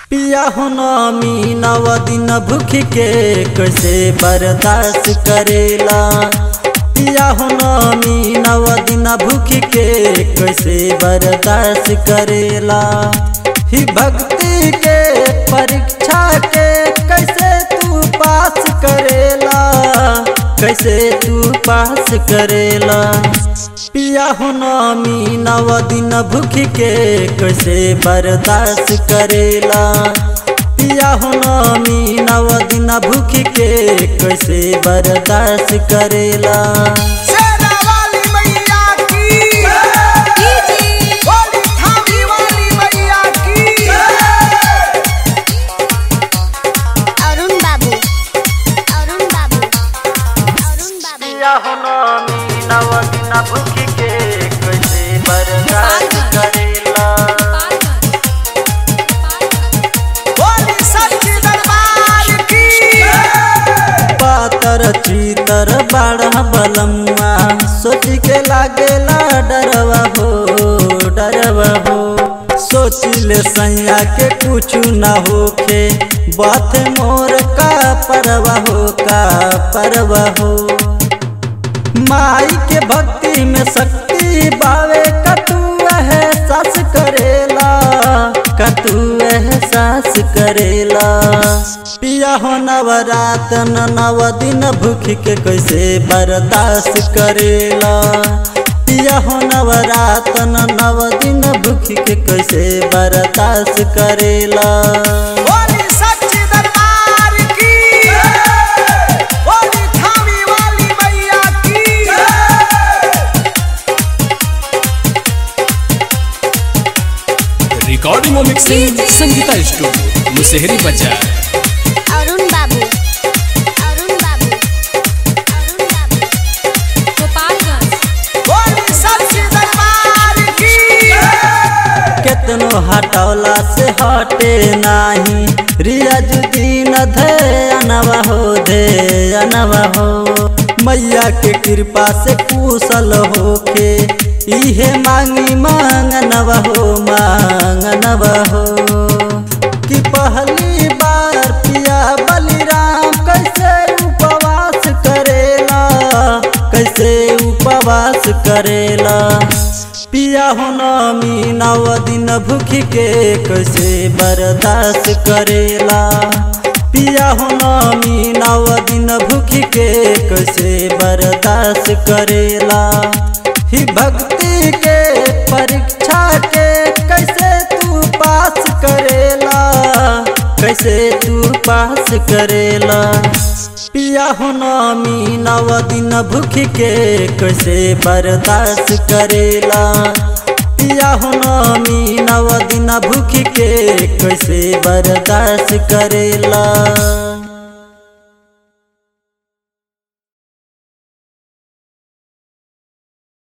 पिया हो नमी नव दिन भूख के कैसे बर्दाश्त करेला पिया हो नमी नव दिन भूख के कैसे बर्दाश्त करेला ही भक्ति के परीक्षा के कैसे तू पास करेला कैसे तू पास करेला पिया हो नमी नव दिन भूख के कैसे बर्दाश्त करेला पिया हो नमी नव दिन भूख के कैसे बर्दाश्त करेला शेरा वाली मैया की बोली थामी वाली मैया की अरुण बाबू अरुण बाबू अरुण बाबू पिया हो नमी नव दिन भूख के कैसे बर्दाश्त करेला बोली सच्ची दरबार की पातर चीतर बाढ़ बलमुआ सोच के लागेला डरवा हो डरवा हो सोचिले सैया के कुछ न होखे बात मोर का परवा हो का परवा हो माई के भक्ति में शक्ति बावे कतू है सास करेला कतू है सास करेला पिया हो नवरात नव दिन भूख के कैसे बर्दाश्त करेला पिया हो नवरात नव दिन भूख के कैसे बर्दाश्त करेला बोली सच्ची दरबार की बोली थामी वाली मैया की रिकॉर्डिंग और मिक्सिंग संगीता स्टूडियो मुसेहरी बाजार अरुण बाबू अरुण बाबू अरुण बाबू गोपालगंज बोली सच्ची दरबार की केतनो हटौला से हटे नाही रियाजुद्दीन धे अनवा हो धे अनवा हो मैया के कृपा से कुशल होके इहे मांगी मांगनवा हो मांगनवा हो कि पहली बार पिया बलिराम कैसे उपवास करेला कैसे उपवास करेला पिया हो नमी नव दिन भूख के कैसे बर्दाश्त करेला पिया हो नमी नव दिन भूख के कैसे बर्दाश्त करेला ही भक्ति के परीक्षा के कैसे तू पास करेला कैसे तू पास करेला पिया हो नमी नव दिन भूख के कैसे बर्दाश्त करेला पिया हो नमी नव दिन भूख के कैसे बर्दाश्त करेला